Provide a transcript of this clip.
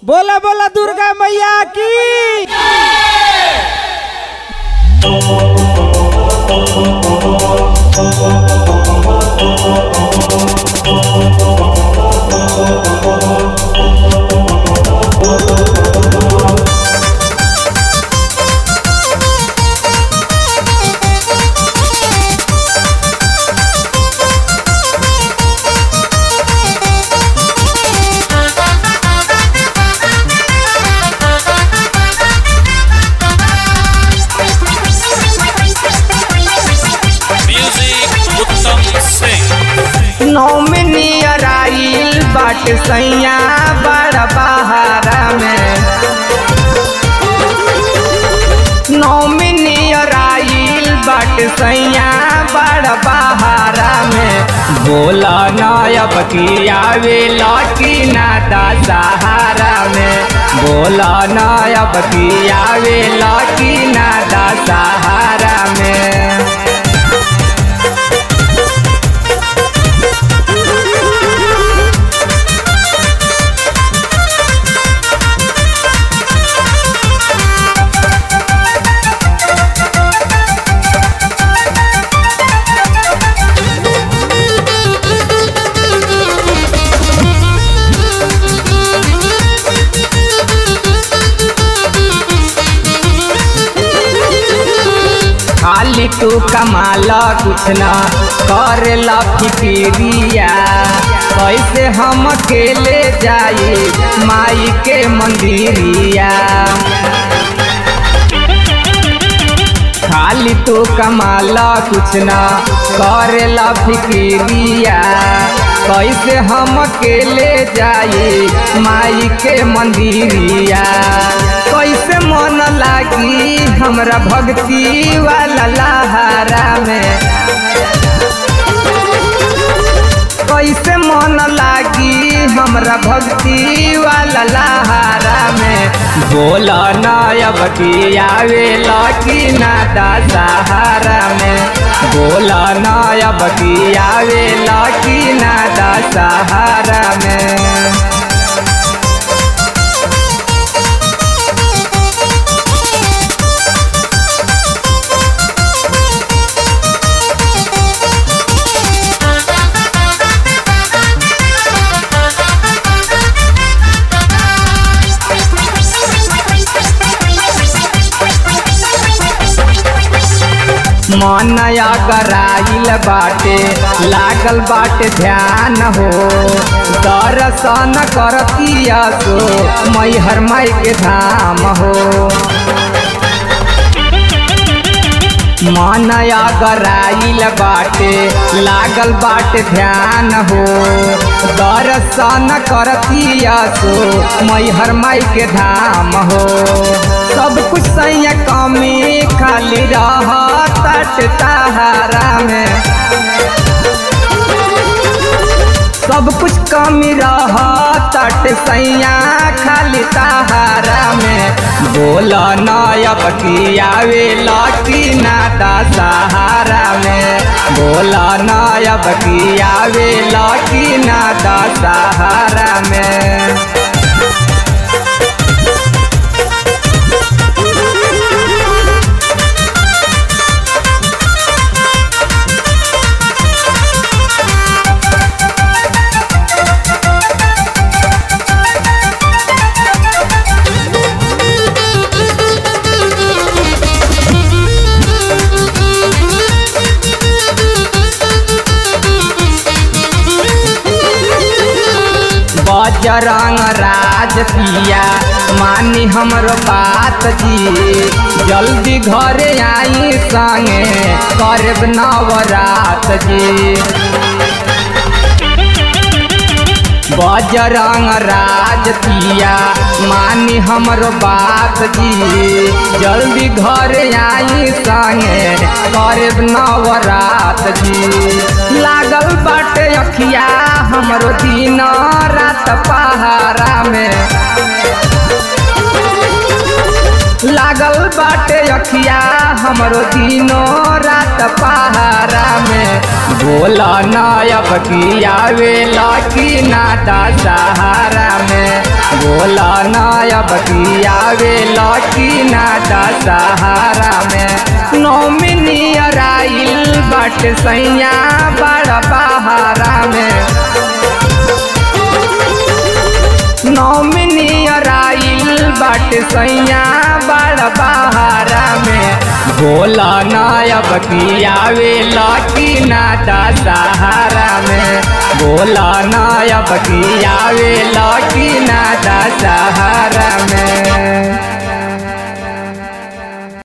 बोला बोला दुर्गा मैया की Music उत्तम सिंह नौमिनियर आइल बाट सैया बड़ बहारा में नौमिनियर आइल बाट सैया बड़ बहारा में बोला नायब की आवे लौटी ना सहारा में बोला नायब की आवे लौटी ना सहारा में खाली तू कमाला कुछ ना करेला फिकिरिया कैसे हम अकेले जाई माई के मंदिरिया खाली तू कमाला कुछ ना करेला फिकिरिया कैसे हम अकेले जाई माई के मंदिरिया कैसे मन लागी हमरा भक्ति वाला लहारा में कैसे मन लागी हमरा भक्ति वाला लहारा में बोला नायब की आवे लकी ना सहारा में बोला नायब की आवे लकी ना सहारा में मनया कराइल बाटे लागल बाटे ध्यान हो दर्शन करतिया सो मैहर माई के धाम हो मनया गराइल बाटे लागल बाटे ध्यान हो दर्शन करतिया सो मैहर माई के धाम हो सब कुछ सैया कमी खाली रह तट तहारा में सब कुछ कमी रह तट सैया खाली तहारा में बोला नायब की आवे लकी नादा सहारा में बोला नायब की आवे लकी नादा सहारा में बजरंग राज पिया मानी हमरो बात जी जल्दी घरे आई संगे करब नवरात जी बजरंग राज पिया मानी हमरो बात जी जल्दी घरे आई संगे करब नवरात जी लागल बाटे अखिया हमरो दिन रात पहारा में ला लागल बाटे अखिया हमरो दिनो रात पहारा में बोला नायब की आवे लकी नादा सहारा में बोला नायब की आवे लकी नादा सहारा में नौमिनी अराइल बट सैया बड़ बहारा में नौमिनी अराइल बट सैया बड़ बहारा में बोला नायब की आवे लकी नादा सहारा में बोला नायब की आवे लकी नादा सहारा में